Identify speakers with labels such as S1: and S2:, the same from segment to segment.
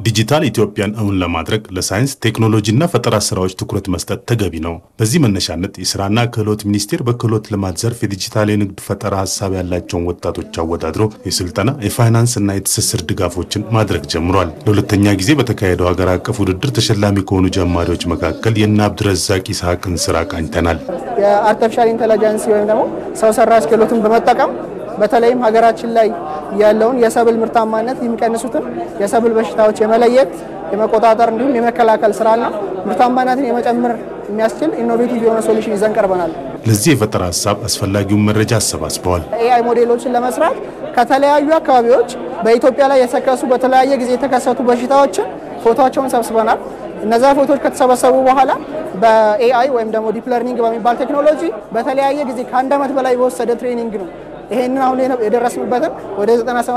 S1: ዲጂታል ኢትዮጵያን እውን ለማድረግ ለሳይንስ ቴክኖሎጂና ፈጠራ ስራዎች ትኩረት መስጠት ተገቢ ነው። በዚህ መነሻነት የስራና ክህሎት ሚኒስቴር በክህሎት ልማት ዘርፍ የዲጂታል የንግድ ፈጠራ ሀሳብ ያላቸውን ወጣቶች አወዳድሮ የስልጠና የፋይናንስና የትስስር ድጋፎችን ማድረግ ጀምሯል። ለሁለተኛ ጊዜ በተካሄደው ሀገር አቀፍ ውድድር ተሸላሚ ከሆኑ ጀማሪዎች መካከል የእነ አብድረዛቅ ይስሐቅን ስራ ቃኝተናል።
S2: የአርቲፊሻል ኢንቴሊጀንስ ወይም ደግሞ ሰው ሰራሽ ክህሎትን በመጠቀም በተለይም ሀገራችን ላይ ያለውን የሰብል ምርታማነት የሚቀንሱትን የሰብል በሽታዎች የመለየት የመቆጣጠር እንዲሁም የመከላከል ስራና ምርታማነትን የመጨመር የሚያስችል ኢኖቬቲቭ የሆነ ሶሉሽን ይዘን ቀርበናል።
S1: ለዚህ የፈጠራ ሀሳብ አስፈላጊውን መረጃ አሰባስበዋል።
S2: ኤአይ ሞዴሎችን ለመስራት ከተለያዩ አካባቢዎች በኢትዮጵያ ላይ የተከሰቱ በተለያየ ጊዜ የተከሰቱ በሽታዎችን ፎቶቸውን ሰብስበናል። እነዛ ፎቶዎች ከተሰበሰቡ በኋላ በኤአይ ወይም ደግሞ ዲፕ ለርኒንግ በሚባል ቴክኖሎጂ በተለያየ ጊዜ ከአንድ ዓመት በላይ በወሰደ ትሬኒንግ ነው ይሄንን አሁን የደረስንበትን ወደ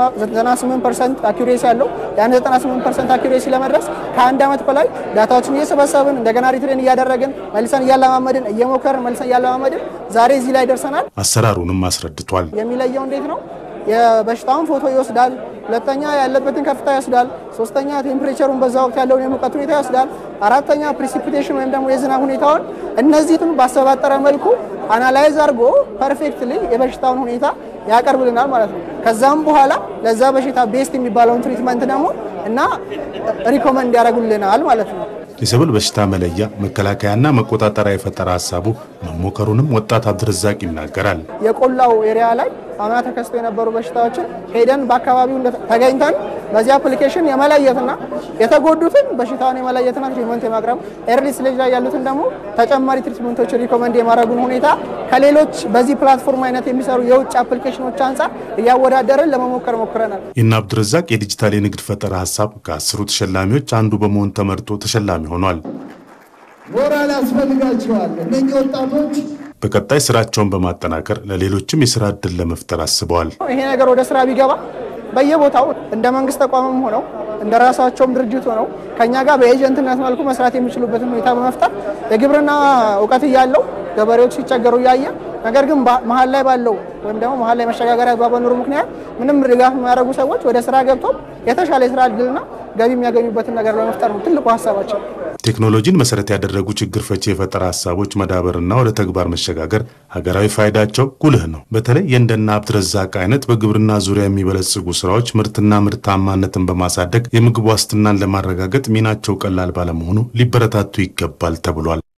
S2: 98 ፐርሰንት አኪሬሲ ያለው ያን 98 ፐርሰንት አኪሬሲ ለመድረስ ከአንድ ዓመት በላይ ዳታዎችን እየሰበሰብን እንደገና ሪትሬን እያደረግን መልሰን እያለማመድን እየሞከርን መልሰን እያለማመድን ዛሬ እዚህ ላይ ደርሰናል።
S1: አሰራሩንም አስረድቷል።
S2: የሚለየው እንዴት ነው? የበሽታውን ፎቶ ይወስዳል። ሁለተኛ ያለበትን ከፍታ ይወስዳል። ሶስተኛ ቴምፕሬቸሩን በዛ ወቅት ያለውን የሙቀት ሁኔታ ይወስዳል። አራተኛ ፕሪሲፒቴሽን ወይም ደግሞ የዝናብ ሁኔታውን እነዚህን ባሰባጠረ መልኩ አናላይዝ አድርጎ ፐርፌክትሊ የበሽታውን ሁኔታ ያቀርብልናል ማለት ነው። ከዛም በኋላ ለዛ በሽታ ቤስት የሚባለውን ትሪትመንት ደግሞ እና ሪኮመንድ ያደርጉልናል ማለት ነው።
S1: የሰብል በሽታ መለያ መከላከያና መቆጣጠሪያ የፈጠራ ሀሳቡ መሞከሩንም ወጣት አብድረዛቅ ይናገራል።
S2: የቆላው ኤሪያ ላይ አምና ተከስቶ የነበሩ በሽታዎችን ሄደን በአካባቢው ተገኝተን በዚህ አፕሊኬሽን የመለየትና የተጎዱትን በሽታውን የመለየትና ትሪትመንት የማቅረብ ኤርሊ ስቴጅ ላይ ያሉትን ደግሞ ተጨማሪ ትሪትመንቶችን ሪኮመንድ የማድረጉን ሁኔታ ከሌሎች በዚህ ፕላትፎርም አይነት የሚሰሩ የውጭ አፕሊኬሽኖች አንጻር እያወዳደርን ለመሞከር ሞክረናል።
S1: የእነ አብድረዛቅ የዲጂታል የንግድ ፈጠራ ሀሳብ ከአስሩ ተሸላሚዎች አንዱ በመሆን ተመርጦ ተሸላሚ ሆኗል።
S3: ሞራል ያስፈልጋቸዋል እነኚህ ወጣቶች
S1: በቀጣይ ስራቸውን በማጠናከር ለሌሎችም የስራ እድል ለመፍጠር አስበዋል።
S2: ይሄ ነገር ወደ ስራ ቢገባ በየቦታው እንደ መንግስት ተቋምም ሆነው እንደ ራሳቸውም ድርጅት ሆነው ከኛ ጋር በኤጀንትነት መልኩ መስራት የሚችሉበትን ሁኔታ በመፍጠር የግብርና እውቀት እያለው ገበሬዎች ሲቸገሩ እያየ ነገር ግን መሀል ላይ ባለው ወይም ደግሞ መሀል ላይ መሸጋገሪያ ባበኖሩ ምክንያት ምንም ድጋፍ የሚያደርጉ ሰዎች ወደ ስራ ገብተው የተሻለ የስራ እድልና ገቢ የሚያገኙበትን ነገር ለመፍጠር ነው ትልቁ ሀሳባቸው።
S1: ቴክኖሎጂን መሰረት ያደረጉ ችግር ፈቺ የፈጠራ ሀሳቦች መዳበርና ወደ ተግባር መሸጋገር ሀገራዊ ፋይዳቸው ጉልህ ነው። በተለይ የእንደነ አብድረዛቅ አይነት በግብርና ዙሪያ የሚበለጽጉ ስራዎች ምርትና ምርታማነትን በማሳደግ የምግብ ዋስትናን ለማረጋገጥ ሚናቸው ቀላል ባለመሆኑ ሊበረታቱ ይገባል ተብሏል።